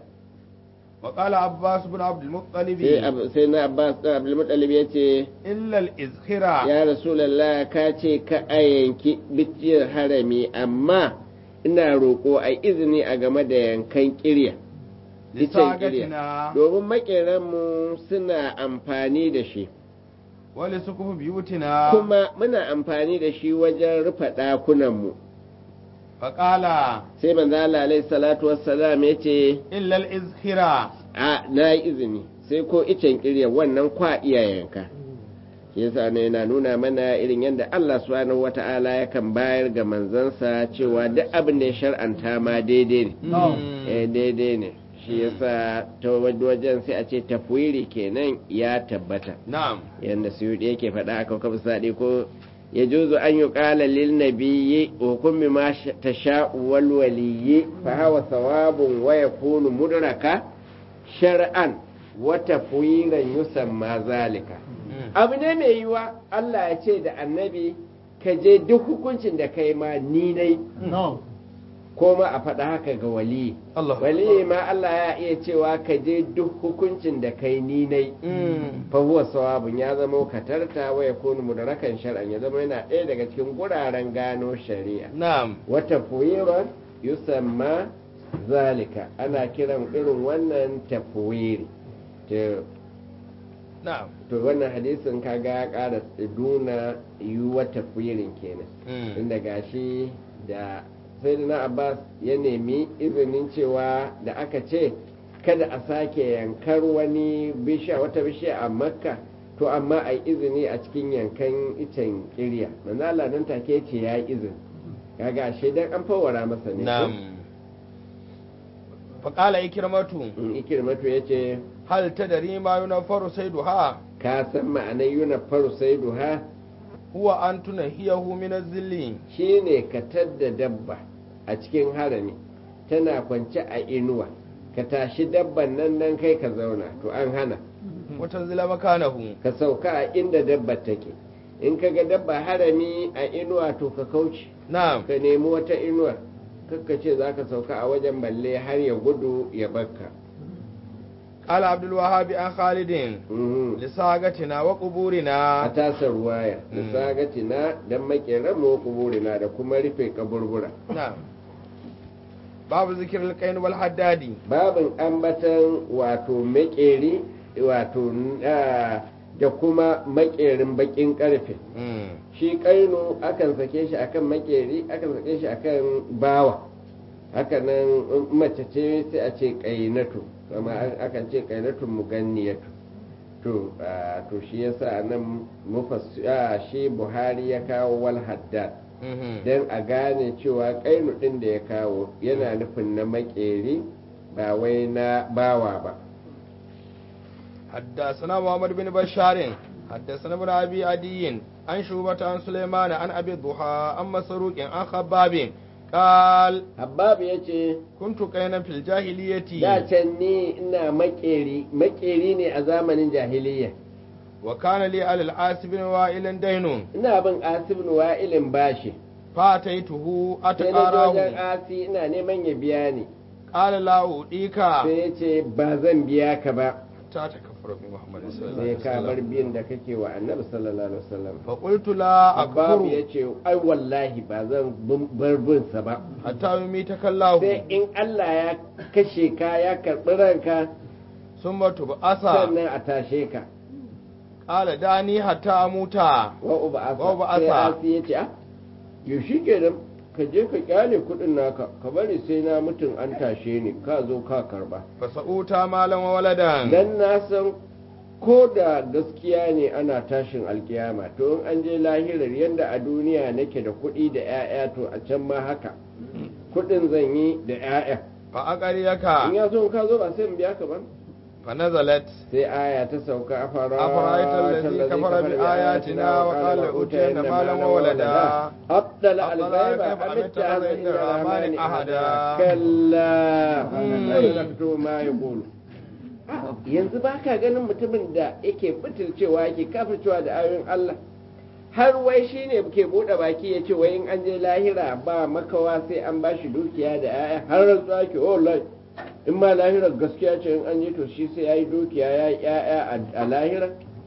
وقال عباس بن عبد المطلب sai Ab- sai na abbas ɗan abdulmuttalib ya ce إلا الإذخرة ya rasulallah ka ce ka a yanki bishiyar harami amma ina roƙo a izini a game da yankan kirya icen kirya لساقتنا domin maƙeranmu suna amfani da shi ولسقف بيوتنا kuma muna amfani da shi wajen rufe ɗakunanmu فقال sai manzo Allah alaihi salatu wassalam ya ce إلا الإذخرة a na yi izini sai ko icen kirya wannan kwa iyayenka shi yasa ne yana nuna mana irin yadda Allah subhanahu wata'ala yakan bayar ga manzansa cewa duk abin da ya shar'anta ma daidai ne eh daidai ne shi yasa ta wajen sai a ce tafwiri kenan ya tabbata نعم yadda suyudi yake faɗa a kawkab saɗi ko ya juzu an yi ƙala lil nabiyyi hukumi ma ta sha'uwal waliyyi fa hawa sawabun wa yakunu mudraka shar'an wa tafwiran yusamma zalika abu ne mai yiwa Allah ya ce da annabi ka je duk hukuncin da kai ma ni dai ko ma a faɗa haka ga wali الله wali ma Allah ya iya cewa ka je duk hukuncin da kai ni dai fa huwa sawabun ya zama katarta wa yakunu mudrakan shar'an ya zama yana ɗaya daga cikin guraren gano shari'a نعم wata fuyiran yusamma zalika ana kiran irin wannan tafwiri to نعم to wannan hadisin kaga ya ƙara nuna yiwuwar tafwirin kenan inda gashi da sayyidina abbas ya nemi izinin cewa da aka ce kada a sake yankar wani bishiya wata bishiya a makka to amma a yi izini a cikin yankan icen kirya manzo Allah nan take ce ya yi izini kaga ashe dan an fawara masa ne ko? na'am faƙala ikirmatu in ikirmatu ya ce hal tadari ma yunfaru sayduha ka san ma'anar yuna faru sai duha huwa an tunahiyahu min az-zilli shine ka tadda dabba a cikin harami tana kwance a inuwa ka tashi dabban nan nan kai ka zauna to an hana wa tanzila makanahu ka sauka a inda dabba take in ka ga dabba harami a inuwa to ka kauce na'am ka nemi wata inuwar kakka ce za ka sauka a wajen balle har ya gudu ya bakka qala abdul wahhab an khalidin Mhm. lisagatina wa a quburina tasa ruwaya da Mm. sagatina don makeran mu kuburina da kuma rufe kaburbura na'am babu zikril qain wal haddadi babin ambatan wato makeri wato ah, da kuma makerin bakin karfe mm shi kaino akan sake shi akan makeri akan sake shi akan bawa hakanan in mace ce sai a ce kainatu kuma akan ce kainatu muganniyatu to ah, to shi yasa nan mufassi ah, shi buhari ya kawo wal haddad mhm don a gane cewa kainu ɗin da ya kawo yana nufin na makeri ba wai na bawa ba حدثنا محمد بن بشار حدثنا ابن ابي عدي عن شعبة عن سليمان عن ابي الضحى عن مسروق عن خباب قال habbabu ya ce كنت كينا في الجاهلية da can ni ina makeri makeri ne a zamanin jahiliya وكان لي على العاص بن وائل دين ina bin asibin wa'ilin bashi فاتيته sai na je wajen أتقاراه asi ina neman ya biya ni قال لا أوديك sai ya ce ba zan biya ka ba حتى تكفر بمحمد صلى الله sai عليه ka bar وسلم biyan da kake wa annabi sallallahu alaihi wasallam فقلت لا babu ya أكفر ce ai wallahi ba zan bar bin sa ba حتى يميتك sai الله in Allah ya kashe ka ya karɓi ranka ثم تبعث sannan a tashe ka قال داني حتى أموت wa uba asa Wa uba sai asa. asi ya ce ah yau shi kenan ka je ka kyale kuɗin naka ka bari sai na mutum an tashe ni ka zo ka karba فسأوت مالا وولدا dan na san ko da gaskiya ne ana tashin alkiyama to in an je lahirar yadda a duniya nake da kuɗi da 'ya'ya to a can ma haka kuɗin zan yi da 'ya'ya فأقريك in ya so in ka zo ba sai in biya ka ba فنزلت sai aya ta sauka a fara أفرأيت الذي كفر بآياتنا وقال أوتينا مالا وولدا أطلع أطلع الغيب الغيب أم أم اتخذ اتخذ عند عند الرحمن الرحمن أحدا أحدا. كلا مم. لا تكتب ما يقول yanzu ba ka ganin mutumin da yake butulcewa yake kafircewa da ayoyin Allah har wai shi ne ke buɗe baki ya ce wai in an je lahira ba makawa sai an ba shi dukiya da 'ya'ya har rantsuwa ke oh lai in ma lahirar gaskiya ce in an je to shi sai ya yi dukiya ya yi 'ya'ya a- a lahira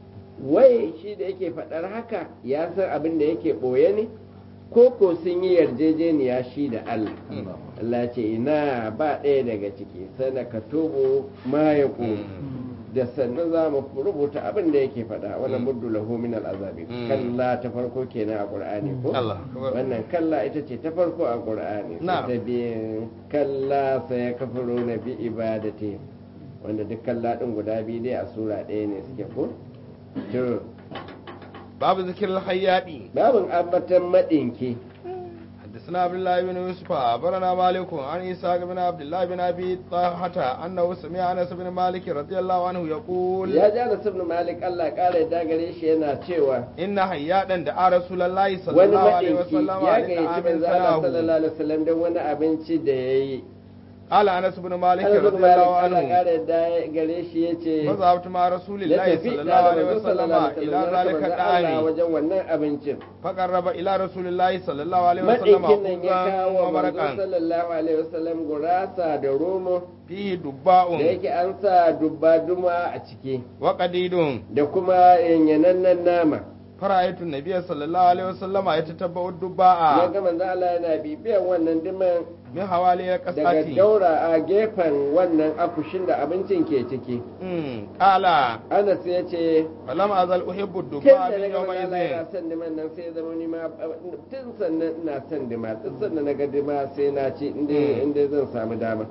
wai shi da yake faɗar haka ya san abin da yake ɓoye ne ko ko sun yi yarjejeniya shi da Allah Allah ce ina ba ɗaya daga ciki sana ka tubu ma ya da sannan za mu rubuta abin da yake faɗa wani muddu lahu min al'azabi Mm. kalla ta farko kenan a qur'ani ko Allah akbar. wannan kalla ita ce ta farko a qur'ani sai Na'am. ta biyu kalla sai ya kafaro na bi ibadati wanda duk kalla din guda biyu dai a sura ɗaya ne suke ko to باب ذكر الخياط babin ambatan madinki حدثنا عبد الله بن يوسف أخبرنا مالك عن إسحاق بن عبد الله بن أبي طلحة أنه سمع أنس بن مالك رضي الله عنه يقول ya ji Anas ibn Malik Allah ƙara ya gare shi yana cewa إن حيادا دعا رسول الله صلى wani الله عليه madinki وسلم ya على gayyaci طعام manzo Allah سناه sallallahu alaihi wasallam don wani abinci da yayi قال أنس بن مالك Anas ibn رضي Malik الله Allah عنه ƙara ya gare shi yace فذهبت مع رسول ya الله tafi صلى الله da عليه manzo وسلم sallallahu alaihi إلى wasallam ذلك ya manzo Allah الدعام wajen wannan abincin فقرب إلى رسول الله صلى الله عليه وسلم madinkin nan ya خبزا kawo manzo ومرقا sallallahu alaihi wasallam gurasa da romo فيه da دباء yake an sa dubba duma a ciki وقديد da kuma yanyanannen nama فرأيت النبي صلى الله عليه وسلم يتتبع ya الدباء ga manzo Allah yana bibiyan wannan diman من حوالي daga قصتي daura a gefen wannan akushin da abincin ke ciki قال Anas ya ce فلم أزل أحب tun الدباء da من na ga manzo Allah yana يومئذ son diman nan sai ya zama ni ma tun sannan ina son dima tun sannan na ga dima sai na ci inda Mm. inda zan samu dama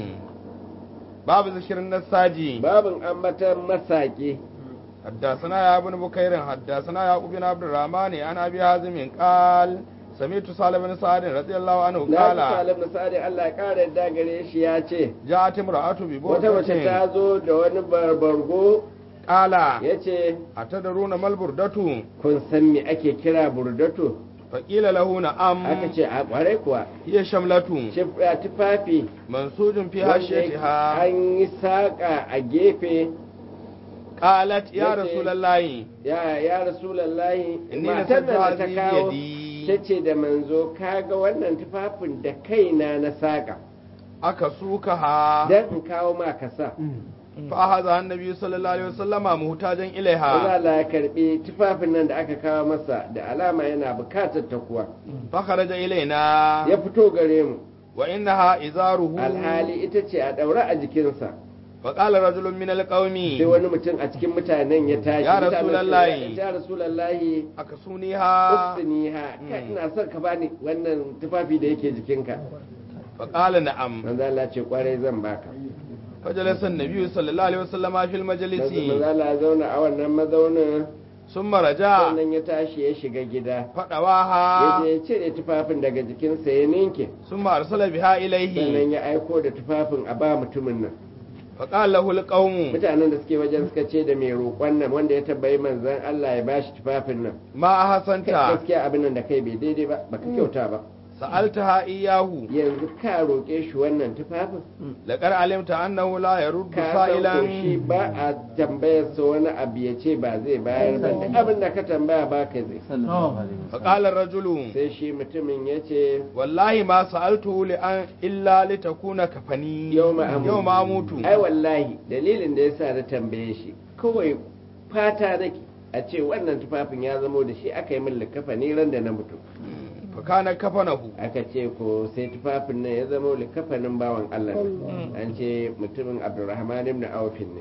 باب ذكر النساجي babin ambatan masaki حدثنا يا ابن بكير حدثنا يعقوب بن عبد الرحمن عن ابي حازم قال سمعت سالم بن سعد رضي الله عنه na ji قال salim na sa'adi Allah ya kara yadda gare shi ya ce جاءت امرأة wata mace ببردة ta zo da wani barbargo قال ya ce أتدرون ما البردة kun san me ake kira burdato فقيل له نعم aka ce a kwarai kuwa هي شملة Shif- a tufafi منسوج في wanda yake هاشيتها an yi saƙa a gefe قالت يا yace, رسول الله ya ya rasulallahi inni matar nasabtu nan da ta hadhihi kawo biyadi ta ce da manzo kaga wannan tufafin da kaina na saƙa أكسوكها don in kawo ma ka sa فأخذها النبي صلى الله عليه وسلم محتاجا Allah إليها Allah ya karbi tufafin nan da aka kawo masa da alama yana bukatar ta kuwa فخرج إلينا ya fito gare mu وإنها إزاره alhali ita ce a daura a jikinsa فقال رجل من sai القوم wani mutum a cikin mutanen ya tashi Ya Mutanen Rasulallahi. suka ce, ya rasulallahi أكسونيها ufsiniha ka ina son ka bani wannan tufafi da yake jikinka فقال نعم manzo Allah ce kwarai zan baka فجلس النبي صلى الله عليه وسلم في المجلس manzo Allah ya zauna a wannan mazaunin ثم رجع sannan ya tashi ya shiga gida ya فدواها je ya cire tufafin daga jikinsa ya ninke ثم أرسل بها إليه sannan ya aiko da tufafin a ba mutumin nan فقال له القوم mutanen da suke wajen suka ce da mai roƙon nan wanda ya tabbayi manzan Allah ya bashi tufafin nan ما Kai, أحسنت gaskiya abin nan da kai bai daidai ba baka kyauta ba سألتها إياه yanzu ka roƙe shi wannan tufafin لقد علمت أنه لا يرد ka san سائلا ko shi ba a tambayar sa wani abu ya ce ba zai bayar ba duk abin da ka tambaya ba ka zai فقال الرجل sai shi mutumin ya ce والله ما سألته لأن إلا لتكون كفني يوم أموت. يوم أموت ai wallahi dalilin da yasa na tambaye shi kawai fata nake a ce wannan tufafin ya zamo da shi aka yi min likafani ran da na mutu فكان كفنه aka ce ko sai tufafin nan ya zamo likafanin bawan Allah ne an ce mutumin Abdulrahman ibn Auf ne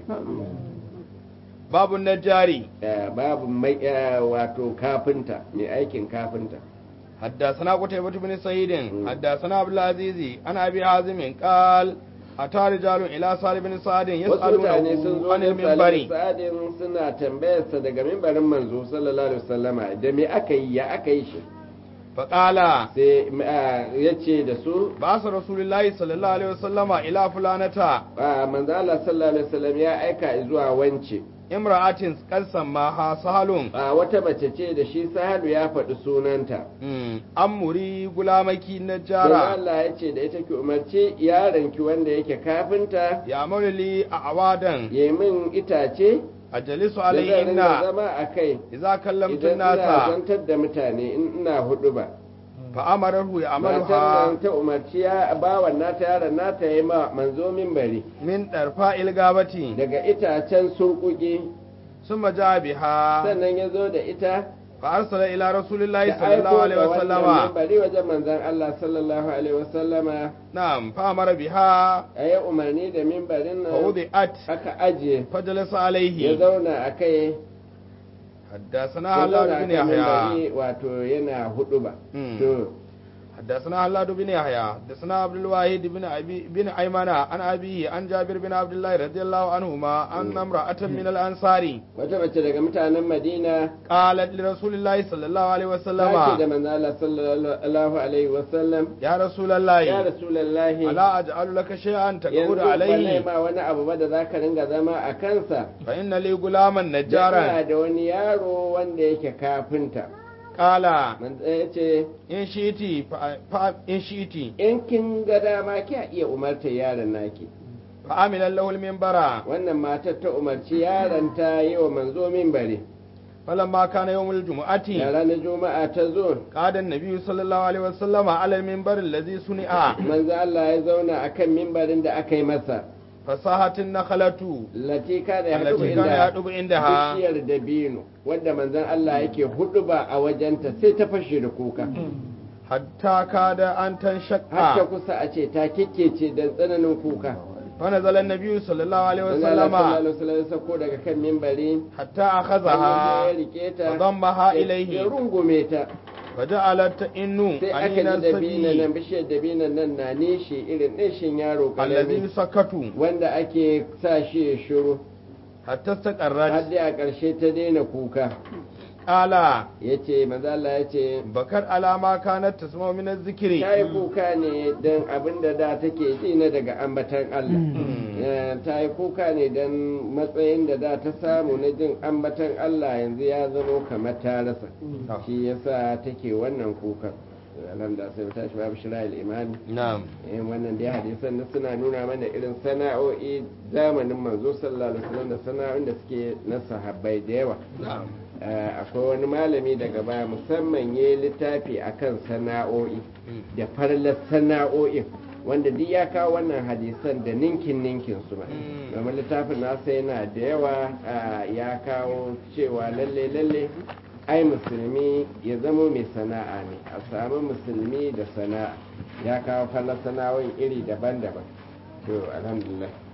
باب النجاري Eh, babu mai eh, wato kafinta mai aikin kafinta حدثنا قتيبة بن سعيد حدثنا عبد العزيز عن أبي حازم قال أتى رجال إلى سالم بن سعد wasu mutane sun يسألونه zo عن ne المنبر sa'adin suna tambayarsa daga mimbarin manzo sallallahu alaihi wasallama da me aka yi ya aka yi shi فقال sai ya ce da su بعث رسول الله صلى الله عليه وسلم إلى فلانة a manzo Allah sallallahu alaihi wasallam ya aika zuwa wance امرأة قد سماها سهل a wata mace ce da shi sahalu ya faɗi sunanta أمري غلامك sai نجارا Allah ya ce da ita ki umarci yaronki wanda yake kafinta يعمل لي أعوادا ya min itace أجلس da zan ringa عليهن zama a kai إذا كلمت idan ina الناس zantar da mutane in ina hudu ba فأمره matan يعملها nan ta umarci ya bawan nata yaron nata ya ma manzo minbari من ɗarfa ilgabati daga itacen surkuki ثم جاء بها sannan ya zo da ita فأرسل إلى رسول الله ya صلى الله aiko عليه da wannan وسلم minbari wajen manzon Allah sallallahu alaihi wasallama نعم فأمر بها a yi umarni da mimbarin nan فوضعت aka ajiye فجلس ya عليه zauna a kai حدثنا ya zauna هلاد a بن kan يحيى mimbari wato yana hudu ba مم. to حدثنا هلاد بن يحيى حدثنا عبد الواحد بن أبي بن أيمن عن أبيه عن جابر بن عبد الله رضي الله عنهما أن امرأة من الأنصار wata mace daga mutanen Madina قالت لرسول الله صلى الله عليه ta ce da وسلم manzo Allah sallallahu alaihi wasallam يا رسول ya الله rasulullahi ألا أجعل لك شيئا تقول yanzu ba عليه ma wani abu ba da zaka ringa zama a kansa فإن لي غلاما da نجارا ina da wani yaro wanda yake kafinta قال manzo ya ce in shi'iti fa fa- in shi'iti in kin ga dama kiya iya umartar yaron naki fa amila lahu al-minbara wannan matar ta umarci yaron ta yi wa manzo minbari falamma kana yawmul jumu'ati da ranar juma'a ta zo qada an-nabi sallallahu alaihi wasallama ala al-minbar alladhi suni'a manzo Allah ya zauna akan mimbarin da aka yi masa fasahatin nakhlatu latika da ya haɗu allati kana inda yadubu indaha bishiyar dabino wanda manzon Allah yake hudu ba a wajenta sai ta fashe da kuka hatta kada an har ta tanshaqqa kusa a ce ta kikkece da tsananin kuka fa nazala an-nabi sallallahu alaihi manzon Allah sallallahu wasallama alaihi wasallam ya sako daga kan mimbari hatta ya akhadhaha rike ta wa dammaha ya- ilayhi ya rungume ta faja'alat innu sai aka anina ji dabino nan sabi bishiyar dabino nan na nishi irin nishin yaro alladhi karami sakatu wanda ake sa shi ya shiru hatta har taqarrat dai a ƙarshe ta daina kuka qala ya ce mazala ya ce bakar alama kanat tasma min az-zikri ta yi kuka ne don abin da da take ji na daga ambatan Allah Eh, ta yi kuka ne don matsayin da da ta samu na jin ambatan Allah yanzu ya zamo kamar ta rasa shi yasa take wannan kukan alhamdulillah sai mu tashi babu shira'il imani na'am eh wannan dai hadisan na suna nuna mana irin sana'o'i zamanin manzo sallallahu alaihi wasallam da sana'o'in da suke na sahabbai da yawa na'am Eh, akwai wani malami daga baya musamman ya yi littafi akan sana'o'i da farlar sana'o'in wanda duk ya kawo wannan hadisan da ninkin ninkin su ma Mm. domin littafin nasa yana da yawa ah, ya kawo cewa lalle lalle ai musulmi ya zamo mai sana'a ne a samu musulmi da sana'a ya kawo fallar sana'o'in iri daban-daban to alhamdulillah